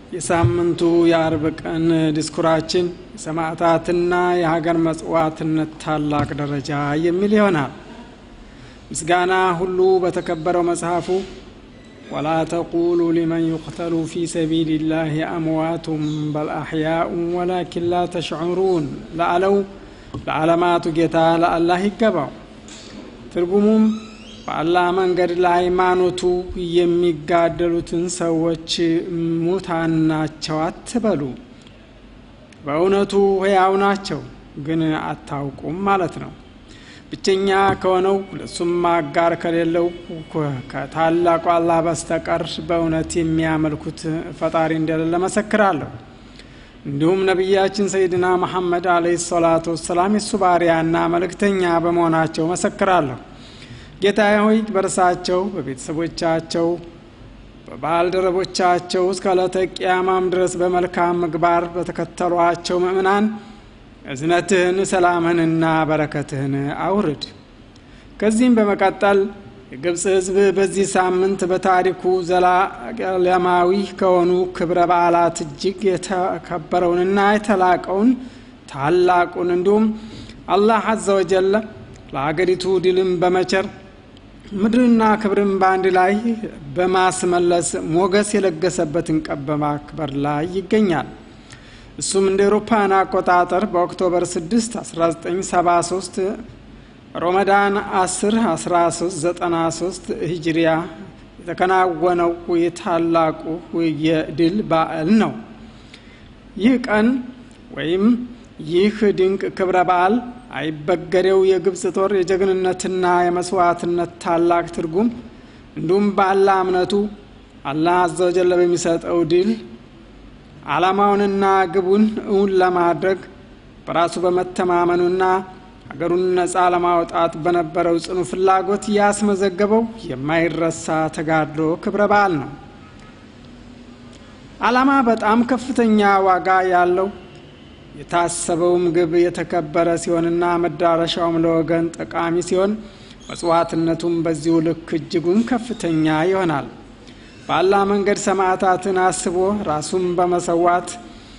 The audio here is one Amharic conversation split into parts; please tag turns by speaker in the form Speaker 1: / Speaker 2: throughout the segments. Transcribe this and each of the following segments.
Speaker 1: የሳምንቱ የአርብ ቀን ዲስኩራችን የሰማዕታትና የሀገር መጽዋዕትነት ታላቅ ደረጃ የሚል ይሆናል። ምስጋና ሁሉ በተከበረው መጽሐፉ ወላ ተቁሉ ሊመን ዩቅተሉ ፊ ሰቢልላህ አምዋቱም በል አሕያኡን ወላኪን ላ ተሽዑሩን ለአለው ለዓለማቱ ጌታ ለአላህ ይገባው። ትርጉሙም በአላህ መንገድ ለሃይማኖቱ የሚጋደሉትን ሰዎች ሙታን ናቸው አትበሉ፣ በእውነቱ ሕያው ናቸው ግን አታውቁም ማለት ነው። ብቸኛ ከሆነው ለሱም አጋር ከሌለው ከታላቁ አላህ በስተቀር በእውነት የሚያመልኩት ፈጣሪ እንደሌለ መሰክራለሁ። እንዲሁም ነቢያችን ሰይድና መሐመድ አለይሂ ሰላቱ ወሰላም የሱ ባሪያና መልእክተኛ በመሆናቸው መሰክራለሁ። ጌታ ሆይ በርሳቸው በቤተሰቦቻቸው በባልደረቦቻቸው እስከ ዕለተ ቅያማም ድረስ በመልካም ምግባር በተከተሏቸው ምእምናን እዝነትህን ሰላምህንና በረከትህን አውርድ። ከዚህም በመቀጠል የግብፅ ሕዝብ በዚህ ሳምንት በታሪኩ ዘላለማዊ ከሆኑ ክብረ በዓላት እጅግ የተከበረውንና የተላቀውን ታላቁን እንዲሁም አላህ አዘ ወጀለ ለአገሪቱ ድልም በመቸር ምድርና ክብርን በአንድ ላይ በማስመለስ ሞገስ የለገሰበትን ቀን በማክበር ላይ ይገኛል። እሱም እንደ ኤሮፓን አቆጣጠር በኦክቶበር 6 1973 ሮመዳን 10 1393 ሂጅሪያ የተከናወነው የታላቁ የድል በዓል ነው። ይህ ቀን ወይም ይህ ድንቅ ክብረ በዓል አይበገሬው የግብፅ ጦር የጀግንነትና የመስዋዕትነት ታላቅ ትርጉም እንዲሁም በአላህ እምነቱ አላህ አዘወጀለ በሚሰጠው ድል ዓላማውንና ግቡን እውን ለማድረግ በራሱ በመተማመኑና ሀገሩን ነፃ ለማውጣት በነበረው ጽኑ ፍላጎት ያስመዘገበው የማይረሳ ተጋድሎ ክብረ በዓል ነው። ዓላማ በጣም ከፍተኛ ዋጋ ያለው የታሰበውም ግብ የተከበረ ሲሆንና መዳረሻውም ለወገን ጠቃሚ ሲሆን መጽዋዕትነቱም በዚሁ ልክ እጅጉን ከፍተኛ ይሆናል። በአላህ መንገድ ሰማዕታትን አስቦ ራሱን በመሰዋት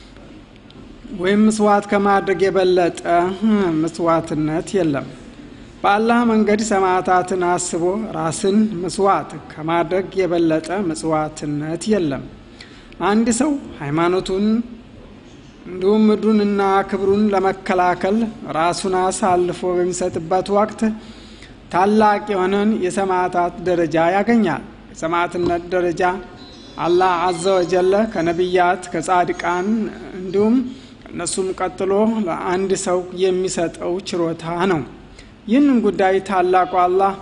Speaker 1: ወይም ምስዋዕት ከማድረግ የበለጠ ምስዋዕትነት የለም። በአላህ መንገድ ሰማዕታትን አስቦ ራስን ምስዋዕት ከማድረግ የበለጠ ምጽዋትነት የለም። አንድ ሰው ሃይማኖቱን እንዲሁም ምድሩንና ክብሩን ለመከላከል ራሱን አሳልፎ በሚሰጥበት ወቅት ታላቅ የሆነን የሰማዕታት ደረጃ ያገኛል። የሰማዕትነት ደረጃ አላህ አዘ ወጀለ ከነቢያት ከጻድቃን እንዲሁም እነሱም ቀጥሎ ለአንድ ሰው የሚሰጠው ችሮታ ነው። ይህንን ጉዳይ ታላቁ አላህ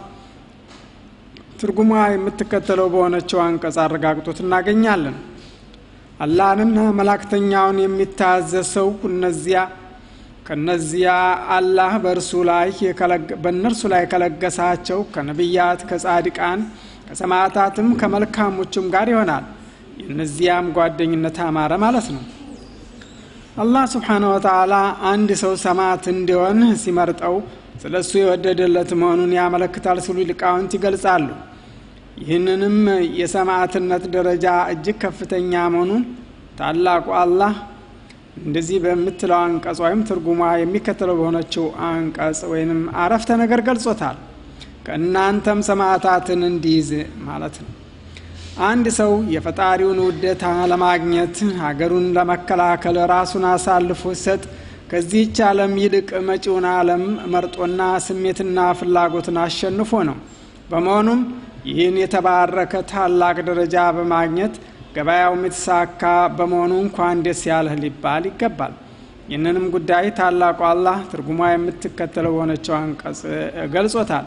Speaker 1: ትርጉሟ የምትከተለው በሆነችው አንቀጽ አረጋግጦት እናገኛለን። አላህንና መላእክተኛውን የሚታዘዝ ሰው እነዚያ ከነዚያ አላህ በእርሱ ላይ በእነርሱ ላይ ከለገሳቸው ከነቢያት ከጻድቃን ከሰማዕታትም ከመልካሞቹም ጋር ይሆናል። የእነዚያም ጓደኝነት አማረ ማለት ነው። አላህ ስብሓነ ወተዓላ አንድ ሰው ሰማዕት እንዲሆን ሲመርጠው ስለ እሱ የወደደለት መሆኑን ያመለክታል ሲሉ ሊቃውንት ይገልጻሉ። ይህንንም የሰማዕትነት ደረጃ እጅግ ከፍተኛ መሆኑን ታላቁ አላህ እንደዚህ በምትለው አንቀጽ ወይም ትርጉሟ የሚከተለው በሆነችው አንቀጽ ወይንም አረፍተ ነገር ገልጾታል። ከእናንተም ሰማዕታትን እንዲይዝ ማለት ነው። አንድ ሰው የፈጣሪውን ውዴታ ለማግኘት ሀገሩን ለመከላከል ራሱን አሳልፎ ሲሰጥ ከዚህች ዓለም ይልቅ መጪውን ዓለም መርጦና ስሜትና ፍላጎትን አሸንፎ ነው። በመሆኑም ይህን የተባረከ ታላቅ ደረጃ በማግኘት ገበያውም የተሳካ በመሆኑ እንኳን ደስ ያለህ ሊባል ይገባል። ይህንንም ጉዳይ ታላቁ አላህ ትርጉሟ የምትከተለው በሆነችው አንቀጽ ገልጾታል።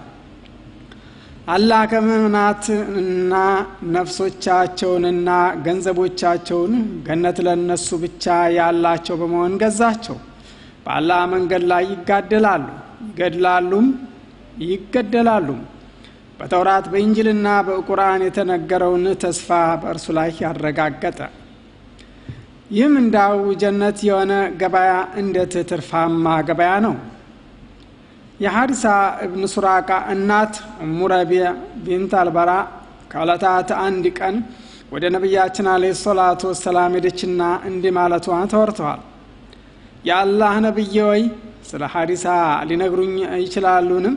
Speaker 1: አላህ ከምእምናትና ነፍሶቻቸውንና ገንዘቦቻቸውን ገነት ለነሱ ብቻ ያላቸው በመሆን ገዛቸው። በአላህ መንገድ ላይ ይጋደላሉ፣ ይገድላሉም ይገደላሉም። በተውራት በኢንጅልና በቁርአን የተነገረውን ተስፋ በእርሱ ላይ ያረጋገጠ ይህም እንዳው ጀነት የሆነ ገበያ እንዴት ትርፋማ ገበያ ነው። የሀሪሳ እብን ሱራቃ እናት እሙ ረቢዕ ቢንት አልበራ ከዕለታት አንድ ቀን ወደ ነቢያችን አለይሂ ሰላቱ ወሰላም ሄደችና እንዲህ ማለቷ ተወርተዋል። የአላህ ነቢይ ወይ ስለ ሐሪሳ ሊነግሩኝ ይችላሉንም?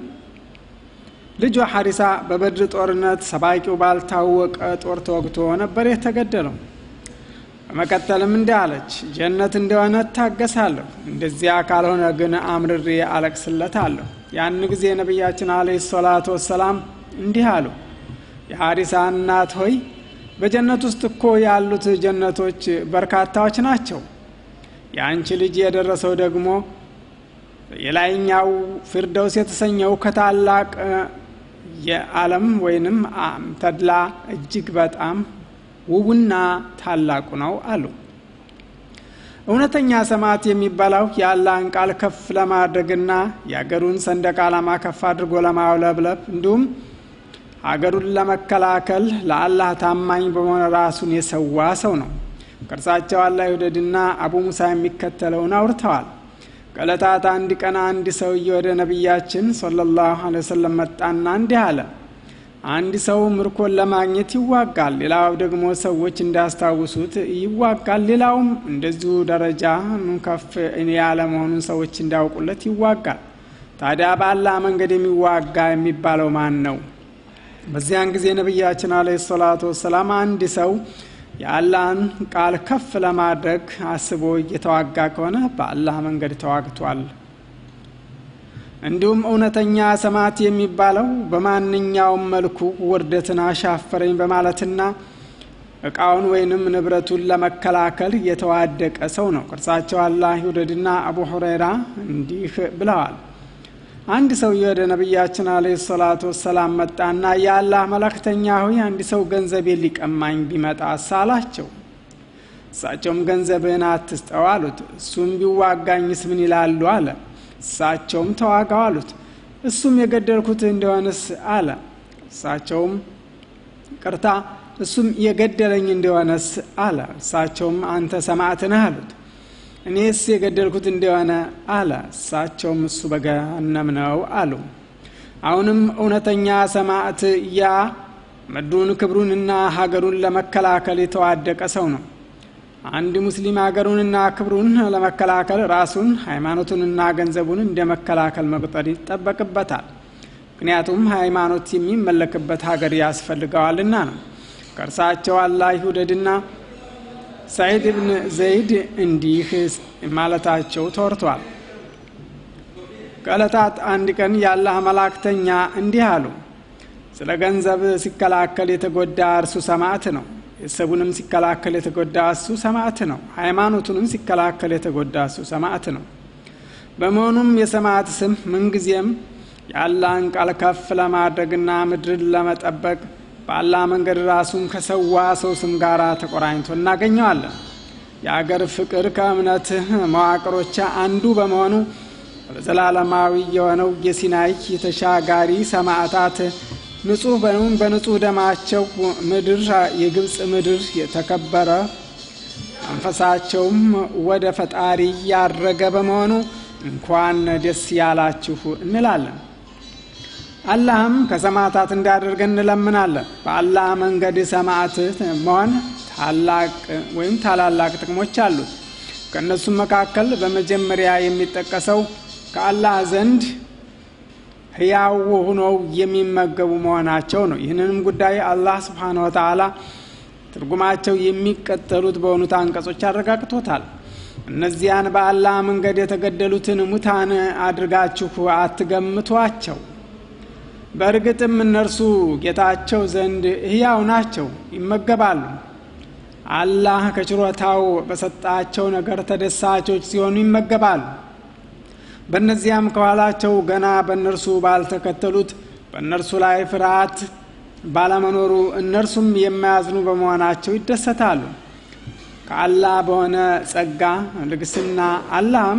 Speaker 1: ልጇ ሐሪሳ በበድር ጦርነት ሰባቂው ባልታወቀ ጦር ተወግቶ ነበር የተገደለው። በመቀጠልም እንዲህ አለች፣ ጀነት እንደሆነ እታገሳለሁ፣ እንደዚያ ካልሆነ ግን አምርሬ አለቅስለታለሁ። ያን ጊዜ ነቢያችን አለይሂ ሰላቱ ወሰላም እንዲህ አሉ፣ የሐሪሳ እናት ሆይ በጀነት ውስጥ እኮ ያሉት ጀነቶች በርካታዎች ናቸው። የአንቺ ልጅ የደረሰው ደግሞ የላይኛው ፊርደውስ የተሰኘው ከታላቅ የዓለም ወይንም ተድላ እጅግ በጣም ውቡና ታላቁ ነው አሉ። እውነተኛ ሰማዕት የሚባለው የአላህን ቃል ከፍ ለማድረግና የአገሩን ሰንደቅ ዓላማ ከፍ አድርጎ ለማውለብለብ እንዲሁም ሀገሩን ለመከላከል ለአላህ ታማኝ በመሆን ራሱን የሰዋ ሰው ነው። ቅርሳቸው አላህ ይውደድና አቡ ሙሳ የሚከተለውን አውርተዋል። ከዕለታት አንድ ቀን አንድ ሰውዬ ወደ ነቢያችን ሰለላሁ ዐለይሂ ወሰለም መጣና እንዲህ አለ። አንድ ሰው ምርኮን ለማግኘት ይዋጋል፣ ሌላው ደግሞ ሰዎች እንዳያስታውሱት ይዋጋል፣ ሌላውም እንደዚሁ ደረጃ ከፍ ያለ መሆኑን ሰዎች እንዲያውቁለት ይዋጋል። ታዲያ በአላህ መንገድ የሚዋጋ የሚባለው ማን ነው? በዚያን ጊዜ ነቢያችን አለይሂ ሰላቱ ወሰላም አንድ ሰው የአላህን ቃል ከፍ ለማድረግ አስቦ እየተዋጋ ከሆነ በአላህ መንገድ ተዋግቷል። እንዲሁም እውነተኛ ሰማዕት የሚባለው በማንኛውም መልኩ ውርደትን አሻፈረኝ በማለትና እቃውን ወይንም ንብረቱን ለመከላከል የተዋደቀ ሰው ነው። ቅርሳቸው አላህ ይውደድና አቡ ሁረይራ እንዲህ ብለዋል። አንድ ሰውዬ ወደ ነቢያችን አለይሂ ሰላቱ ወሰላም መጣና የአላህ መላእክተኛ ሆይ አንድ ሰው ገንዘቤን ሊቀማኝ ቢመጣ አላቸው። እሳቸውም ገንዘብህን አትስጠው አሉት። እሱም ቢዋጋኝስ ምን ይላሉ አለ። እሳቸውም ተዋጋው አሉት። እሱም የገደልኩት እንደሆነስ አለ። እሳቸውም ቅርታ፣ እሱም የገደለኝ እንደሆነስ አለ። እሳቸውም አንተ ሰማዕት ነህ አሉት። እኔስ የገደልኩት እንደሆነ አለ። እሳቸውም እሱ በገሃነም ነው አሉ። አሁንም እውነተኛ ሰማዕት ያ ምድሩን ክብሩንና ሀገሩን ለመከላከል የተዋደቀ ሰው ነው። አንድ ሙስሊም ሀገሩንና ክብሩን ለመከላከል ራሱን ሃይማኖቱንና ገንዘቡን እንደ መከላከል መቁጠር ይጠበቅበታል። ምክንያቱም ሃይማኖት የሚመለክበት ሀገር ያስፈልገዋልና ነው። ከእርሳቸው አላህ ይውደድና ሰዒድ ብን ዘይድ እንዲህ ማለታቸው ተወርቷል። ከዕለታት አንድ ቀን የአላህ መላእክተኛ እንዲህ አሉ። ስለ ገንዘብ ሲከላከል የተጎዳ እርሱ ሰማዕት ነው። ቤተሰቡንም ሲከላከል የተጎዳ እሱ ሰማዕት ነው። ሃይማኖቱንም ሲከላከል የተጎዳ እሱ ሰማዕት ነው። በመሆኑም የሰማዕት ስም ምንጊዜም የአላህን ቃል ከፍ ለማድረግና ምድርን ለመጠበቅ በአላህ መንገድ ራሱን ከሰዋ ሰው ስም ጋር ተቆራኝቶ እናገኘዋለን። የአገር ፍቅር ከእምነት መዋቅሮች አንዱ በመሆኑ ዘላለማዊ የሆነው የሲናይ የተሻጋሪ ሰማዕታት ንጹህ በንጹህ ደማቸው ምድር የግብፅ ምድር የተከበረ መንፈሳቸውም ወደ ፈጣሪ ያረገ በመሆኑ እንኳን ደስ ያላችሁ እንላለን። አላህም ከሰማዕታት እንዲያደርገን እንለምናለን። በአላህ መንገድ ሰማዕት መሆን ታላቅ ወይም ታላላቅ ጥቅሞች አሉት። ከእነሱም መካከል በመጀመሪያ የሚጠቀሰው ከአላህ ዘንድ ሕያው ሆነው የሚመገቡ መሆናቸው ነው። ይህንንም ጉዳይ አላህ ስብሓነ ወተዓላ ትርጉማቸው የሚቀጠሉት በሆኑት አንቀጾች አረጋግጦታል። እነዚያን በአላህ መንገድ የተገደሉትን ሙታን አድርጋችሁ አትገምቷቸው። በእርግጥም እነርሱ ጌታቸው ዘንድ ሕያው ናቸው፣ ይመገባሉ። አላህ ከችሮታው በሰጣቸው ነገር ተደሳቾች ሲሆኑ ይመገባሉ። በእነዚያም ከኋላቸው ገና በእነርሱ ባልተከተሉት በእነርሱ ላይ ፍርሃት ባለመኖሩ እነርሱም የማያዝኑ በመሆናቸው ይደሰታሉ። ከአላህ በሆነ ጸጋ ልግስና አላህም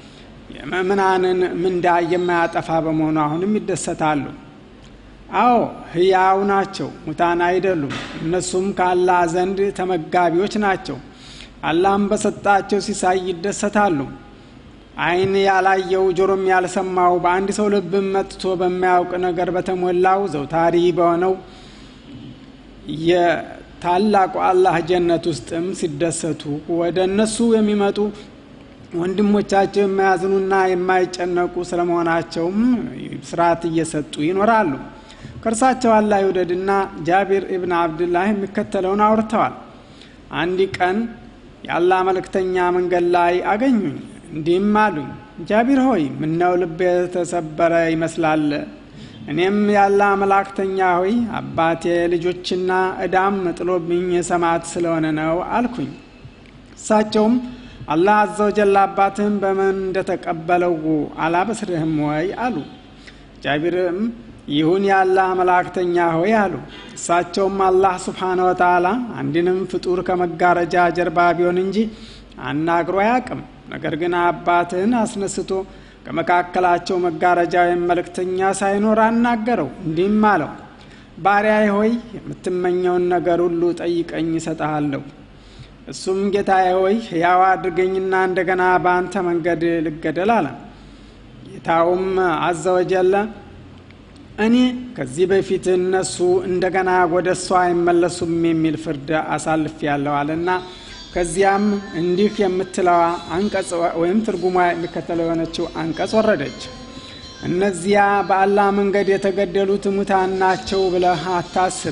Speaker 1: የምእምናንን ምንዳ የማያጠፋ በመሆኑ አሁንም ይደሰታሉ። አዎ ሕያው ናቸው፣ ሙታን አይደሉም። እነሱም ከአላህ ዘንድ ተመጋቢዎች ናቸው። አላህም በሰጣቸው ሲሳይ ይደሰታሉ። ዓይን ያላየው ጆሮም ያልሰማው በአንድ ሰው ልብም መጥቶ በማያውቅ ነገር በተሞላው ዘውታሪ በሆነው ታላቁ አላህ ጀነት ውስጥም ሲደሰቱ ወደ እነሱ የሚመጡ ወንድሞቻቸው የማያዝኑና የማይጨነቁ ስለመሆናቸውም ስርዓት እየሰጡ ይኖራሉ። ከእርሳቸው አላህ ይውደድና ጃቢር ኢብን አብድላህ የሚከተለውን አውርተዋል። አንድ ቀን የአላህ መልእክተኛ መንገድ ላይ አገኙኝ። እንዲህም አሉኝ፣ ጃቢር ሆይ ምነው ልብ የተሰበረ ይመስላል? እኔም የአላህ መላእክተኛ ሆይ አባቴ ልጆችና እዳም ጥሎብኝ ሰማዕት ስለሆነ ነው አልኩኝ። እሳቸውም አላህ አዘወጀል አባትህም በምን እንደተቀበለው አላበስርህም ወይ አሉ። ጃቢርም ይሁን የአላህ መላእክተኛ ሆይ አሉ። እሳቸውም አላህ ስብሓነ ወተዓላ አንድንም ፍጡር ከመጋረጃ ጀርባ ቢሆን እንጂ አናግሮ አያውቅም። ነገር ግን አባትህን አስነስቶ ከመካከላቸው መጋረጃ ወይም መልእክተኛ ሳይኖር አናገረው። እንዲህም አለው፣ ባሪያዬ ሆይ የምትመኘውን ነገር ሁሉ ጠይቀኝ እሰጠሃለሁ። እሱም ጌታዬ ሆይ ሕያው አድርገኝና እንደገና በአንተ መንገድ ልገደል አለ። ጌታውም አዘወጀለ እኔ ከዚህ በፊት እነሱ እንደገና ወደ እሷ አይመለሱም የሚል ፍርድ አሳልፍ ያለዋልና ከዚያም እንዲህ የምትለዋ አንቀጽ ወይም ትርጉሟ የሚከተለው የሆነችው አንቀጽ ወረደች። እነዚያ በአላህ መንገድ የተገደሉት ሙታን ናቸው ብለህ አታስብ።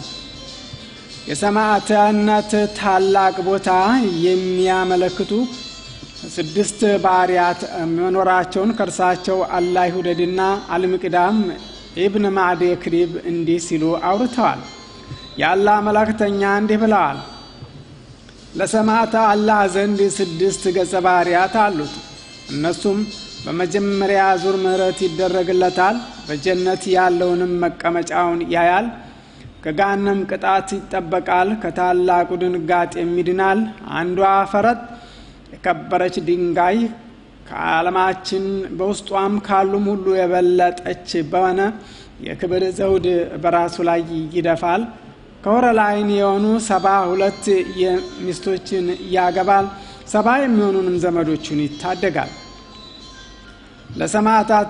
Speaker 1: የሰማዕትነት ታላቅ ቦታ የሚያመለክቱ ስድስት ባህርያት መኖራቸውን ከእርሳቸው አላህ ይውደድና አልምቅዳም ኢብን ማዕዴ ክሪብ እንዲህ ሲሉ አውርተዋል። የአላህ መላእክተኛ እንዲህ ብለዋል። ለሰማዕት አላህ ዘንድ ስድስት ገጸ ባህርያት አሉት። እነሱም በመጀመሪያ ዙር ምሕረት ይደረግለታል፣ በጀነት ያለውንም መቀመጫውን ያያል፣ ከጋነም ቅጣት ይጠበቃል፣ ከታላቁ ድንጋጤም ይድናል። አንዷ ፈረጥ የከበረች ድንጋይ ከዓለማችን በውስጧም ካሉም ሁሉ የበለጠች በሆነ የክብር ዘውድ በራሱ ላይ ይደፋል። ከወረላይን የሆኑ ሰባ ሁለት ሚስቶችን ያገባል። ሰባ የሚሆኑንም ዘመዶቹን ይታደጋል። ለሰማዕታት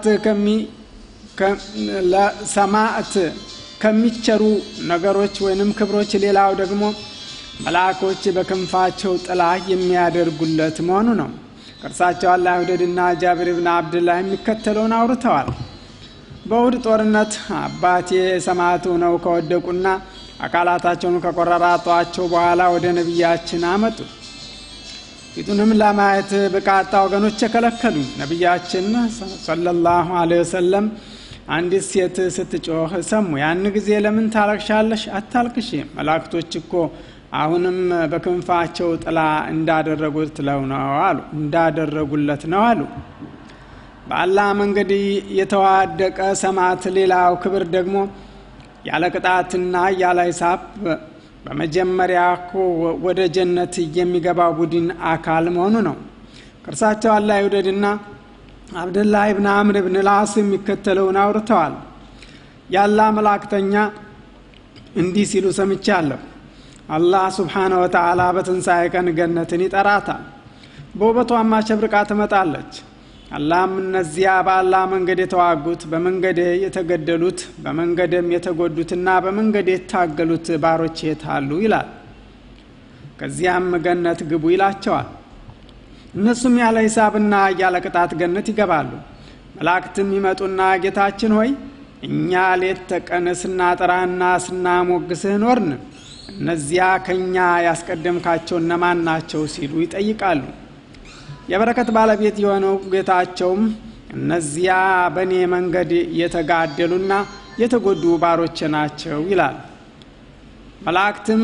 Speaker 1: ለሰማዕት ከሚቸሩ ነገሮች ወይንም ክብሮች ሌላው ደግሞ መልአኮች በክንፋቸው ጥላ የሚያደርጉለት መሆኑ ነው። ከእርሳቸው አላህ ይውደድና ጃቢር ብን አብድላህ የሚከተለውን አውርተዋል። በውድ ጦርነት አባቴ ሰማዕት ሆነው ከወደቁና አካላታቸውን ከቆረራጧቸው በኋላ ወደ ነቢያችን አመጡ። ፊቱንም ለማየት በቃጣ ወገኖች የከለከሉኝ። ነቢያችን ሰለላሁ ዐለይሂ ወሰለም አንዲት ሴት ስትጮህ ሰሙ። ያን ጊዜ ለምን ታለቅሻለሽ? አታልቅሽ፣ መላእክቶች እኮ አሁንም በክንፋቸው ጥላ እንዳደረጉት ለው ነው አሉ እንዳደረጉለት ነው አሉ። በአላህ መንገድ የተዋደቀ ሰማዕት ሌላው ክብር ደግሞ ያለ ቅጣትና ያለ ሂሳብ በመጀመሪያ እኮ ወደ ጀነት የሚገባው ቡድን አካል መሆኑ ነው። ከእርሳቸው አላህ ይውደድና አብደላህ ብን አምር ብን ላስ የሚከተለውን አውርተዋል። የአላህ መላእክተኛ እንዲህ ሲሉ ሰምቻለሁ። አላህ ስብሓነ ወተዓላ በትንሣኤ ቀን ገነትን ይጠራታል፣ በውበቷም አሸብርቃ ትመጣለች። አላህም እነዚያ በአላህ መንገድ የተዋጉት በመንገዴ የተገደሉት በመንገድም የተጎዱትና በመንገድ የታገሉት ባሮች የት አሉ ይላል። ከዚያም ገነት ግቡ ይላቸዋል። እነሱም ያለ ሂሳብና ያለ ቅጣት ገነት ይገባሉ። መላእክትም ይመጡና ጌታችን ሆይ እኛ ሌት ተቀን ስናጠራና ስናሞግስህ ኖርን፣ እነዚያ ከእኛ ያስቀደምካቸው እነማን ናቸው ሲሉ ይጠይቃሉ። የበረከት ባለቤት የሆነው ጌታቸውም እነዚያ በእኔ መንገድ የተጋደሉና የተጎዱ ባሮች ናቸው ይላል። መላእክትም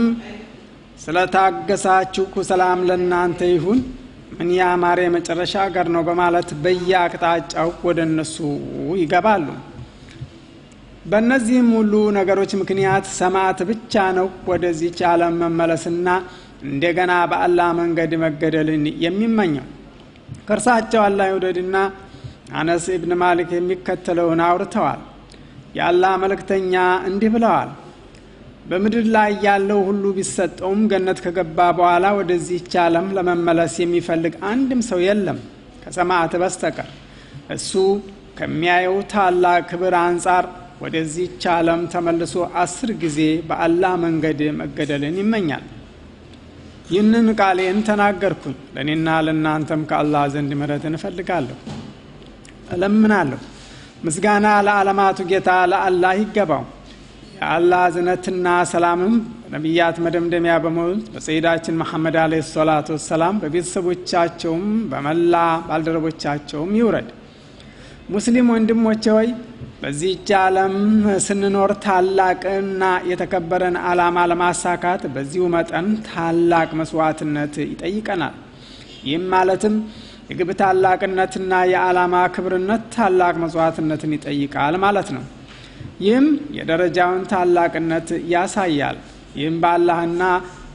Speaker 1: ስለታገሳችሁ ሰላም ለእናንተ ይሁን ምን ያማረ የመጨረሻ አገር ነው በማለት በየአቅጣጫው ወደ እነሱ ይገባሉ። በእነዚህም ሁሉ ነገሮች ምክንያት ሰማዕት ብቻ ነው ወደዚች ዓለም መመለስና እንደገና በአላህ መንገድ መገደልን የሚመኘው። ከእርሳቸው አላህ ይውደድና አነስ ኢብን ማሊክ የሚከተለውን አውርተዋል። የአላህ መልእክተኛ እንዲህ ብለዋል። በምድር ላይ ያለው ሁሉ ቢሰጠውም ገነት ከገባ በኋላ ወደዚህች ዓለም ለመመለስ የሚፈልግ አንድም ሰው የለም ከሰማዕት በስተቀር። እሱ ከሚያየው ታላቅ ክብር አንጻር ወደዚች ዓለም ተመልሶ አስር ጊዜ በአላህ መንገድ መገደልን ይመኛል። ይህንን ቃሌን ተናገርኩኝ። ለእኔና ለእናንተም ከአላህ ዘንድ ምሕረትን እፈልጋለሁ፣ እለምናለሁ። ምስጋና ለዓለማቱ ጌታ ለአላህ ይገባው። የአላህ እዝነትና ሰላምም በነቢያት መደምደሚያ በሞት በሰይዳችን መሐመድ አለ ሰላቱ ወሰላም በቤተሰቦቻቸውም በመላ ባልደረቦቻቸውም ይውረድ። ሙስሊም ወንድሞቼ ሆይ በዚህች ዓለም ስንኖር ታላቅና የተከበረን ዓላማ ለማሳካት በዚሁ መጠን ታላቅ መስዋዕትነት ይጠይቀናል። ይህም ማለትም የግብ ታላቅነትና የዓላማ ክብርነት ታላቅ መስዋዕትነትን ይጠይቃል ማለት ነው። ይህም የደረጃውን ታላቅነት ያሳያል። ይህም በአላህና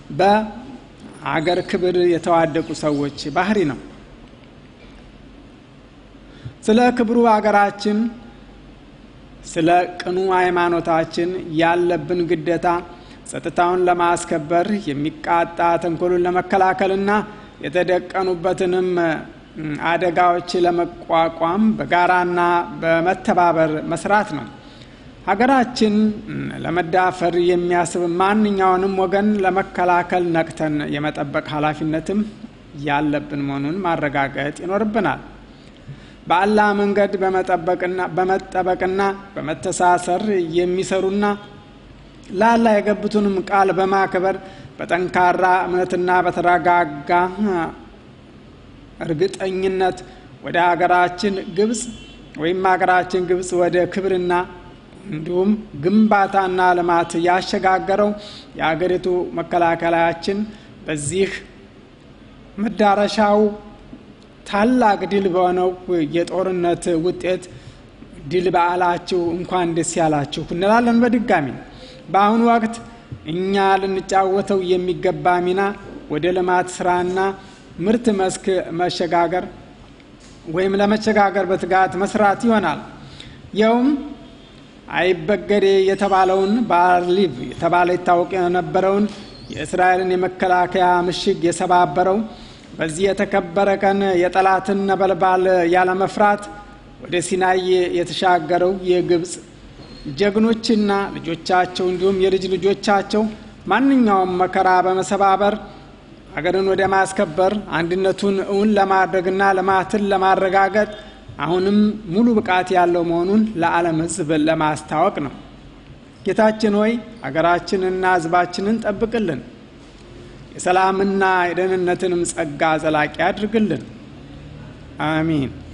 Speaker 1: በአገር ክብር የተዋደቁ ሰዎች ባህሪ ነው። ስለ ክብሩ አገራችን፣ ስለ ቅኑ ሃይማኖታችን ያለብን ግዴታ ጸጥታውን ለማስከበር የሚቃጣ ተንኮሉን ለመከላከልና የተደቀኑበትንም አደጋዎች ለመቋቋም በጋራና በመተባበር መስራት ነው። ሀገራችን ለመዳፈር የሚያስብ ማንኛውንም ወገን ለመከላከል ነቅተን የመጠበቅ ኃላፊነትም ያለብን መሆኑን ማረጋገጥ ይኖርብናል። በአላህ መንገድ በመጠበቅና በመተሳሰር የሚሰሩና ለአላህ የገቡትንም ቃል በማክበር በጠንካራ እምነትና በተረጋጋ እርግጠኝነት ወደ ሀገራችን ግብፅ ወይም ሀገራችን ግብፅ ወደ ክብርና እንዲሁም ግንባታና ልማት ያሸጋገረው የአገሪቱ መከላከያችን በዚህ መዳረሻው ታላቅ ድል በሆነው የጦርነት ውጤት ድል በዓላችሁ እንኳን ደስ ያላችሁ እንላለን። በድጋሚ በአሁኑ ወቅት እኛ ልንጫወተው የሚገባ ሚና ወደ ልማት ስራና ምርት መስክ መሸጋገር ወይም ለመሸጋገር በትጋት መስራት ይሆናል። ይኸውም አይበገሬ የተባለውን ባርሊቭ የተባለ ይታወቅ የነበረውን የእስራኤልን የመከላከያ ምሽግ የሰባበረው በዚህ የተከበረ ቀን የጠላትን ነበልባል ያለመፍራት ወደ ሲናይ የተሻገረው የግብፅ ጀግኖችና ልጆቻቸው እንዲሁም የልጅ ልጆቻቸው ማንኛውም መከራ በመሰባበር ሀገርን ወደ ማስከበር አንድነቱን እውን ለማድረግና ልማትን ለማረጋገጥ አሁንም ሙሉ ብቃት ያለው መሆኑን ለዓለም ሕዝብ ለማስታወቅ ነው። ጌታችን ሆይ ሀገራችንና ሕዝባችንን ጠብቅልን፣ የሰላምና የደህንነትንም ጸጋ ዘላቂ አድርግልን። አሚን።